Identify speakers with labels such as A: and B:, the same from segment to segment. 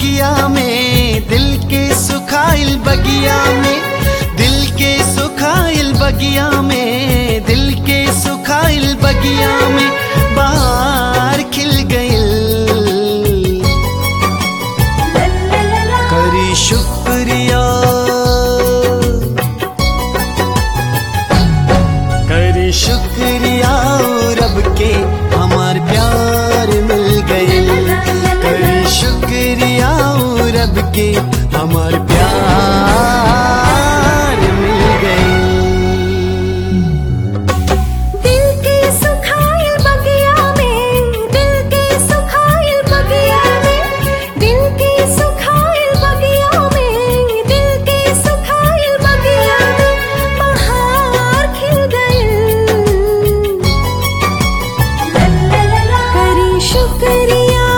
A: बगिया में दिल के सुखाइल बगिया में दिल के सुखाइल बगिया में दिल के सुखाइल बगिया में बाहर खिल गइल करी शुक्रिया करी शुक्रिया रब के हमार प्यार मिल गइल करी शुक्रिया रब के हमार प्यार मिल गइल
B: दिल के सुखाइल बगिया में दिल के सुखाइल बगिया में दिल के सुखाइल बगिया में दिल के सुखाइल बगिया में बहार खिल गइल करी शुक्रिया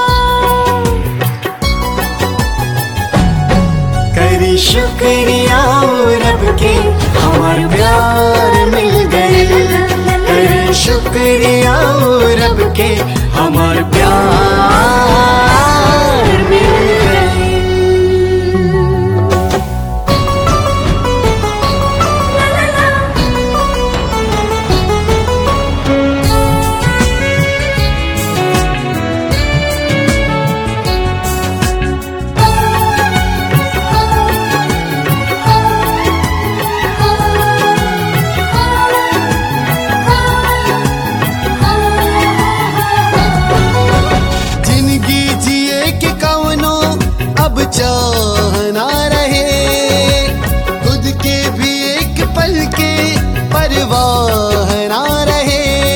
A: करी शुक्रिया रब के हमार प्यार मिल गए करी शुक्रिया रब के हमार प्यार मिल गए जिंदगी जिए के कवनो अब चाहना रहे खुद के भी एक पल के परवाह ना रहे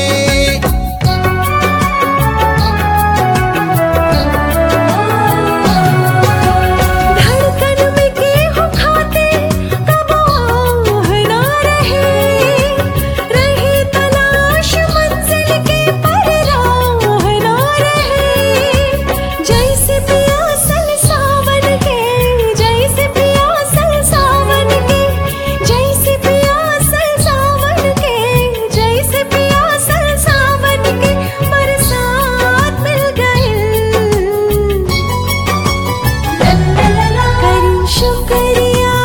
B: धड़कन में गेहूं खाते कब आह ना रहे रही तलाश मंजिल के पर राह ना रहे जैसे प्यासल सावन के जैसे प्यासल सावन के जैसे प्यासल सावन के जैसे प्यासल सावन के बरसात मिल गए करी शुक्रिया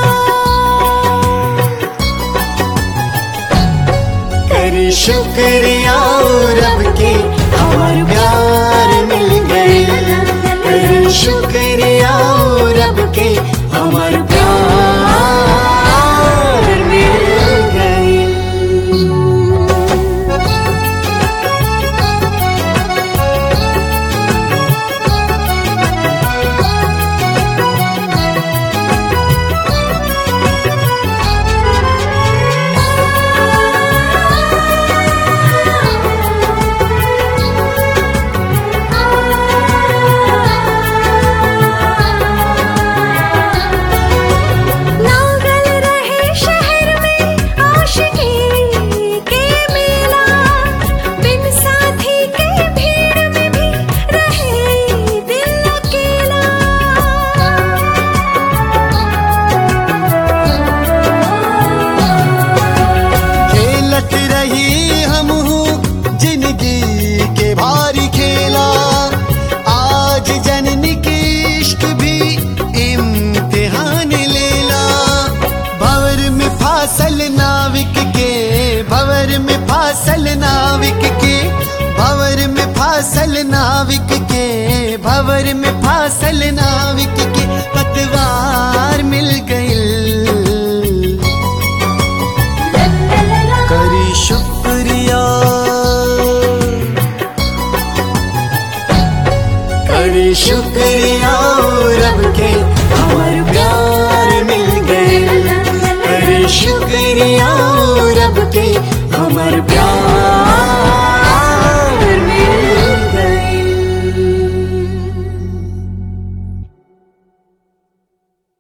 A: करी शुक्रिया रब के हमार प्यार मिल गए करी शुक्रिया रब के हमार प्यार मिल गए
B: नागल रहे शहर में आशिकी के मेला बिन साथी के भीड़ में भी रहे दिल अकेला
A: खेलत रही हम जिंदगी के भारी खेला आज जननी के इश्क भी इम्तिहान लेला भवर में फासल नाविक के भवर में फासल नाविक के भवर में फासल नाविक के भवर में फासल नाविक के पतवार मिल गइल करी शुक्रिया करी शुक्रिया रब के हमार प्यार मिल गए करी शुक्रिया रब के हमार प्यार